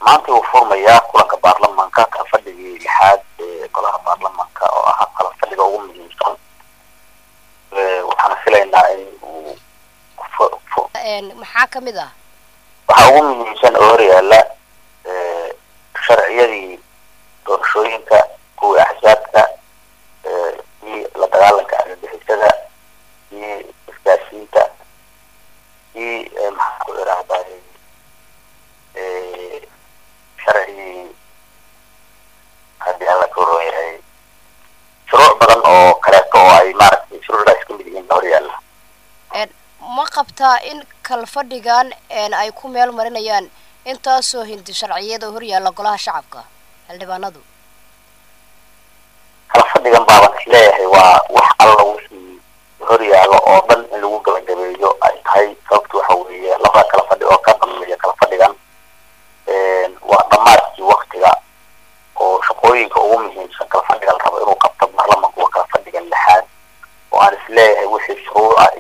maanta wuu furmayaa kulanka baarlamanka kala fadhigii lixaad ee golaha baarlamanka oo ah kala fadhiga ugu muhiimsan waxaana filaynaa in uu maxaa kamid ah waxaa ugu muhiimsan oo horyaala sharciyadii doorashooyinka kuwii axsaabka iyo la dagaalanka argagixisada iyo isgaasiinta iyo maxaa ku irahday sharcigii haddii alla ka waran yahay shuruuc badan oo kaleeto oo ay maaragtay shuruucdaas ka mid yihiin horyaala ma qabtaa in kalfadhigan ay ku meel marinayaan intaasoo hindi sharciyada horyaalla golaha shacabka xildhibaanadu kala fadhigan baaban isleeyahay waa wax alla wixii horyaalo oo dhan in lagu gabagabeeyo ay tahay sababtu waxa weeye labada kala fadhi oo ka dambeeya kala fadhigan waa dhammaadkii waktiga oo shaqooyinka ugu muhiimsan kala fadhiga la rabo inuu qabto baarlamanku waa kala fadhigan lixaad oo aan isleeyahay wixii shuruuca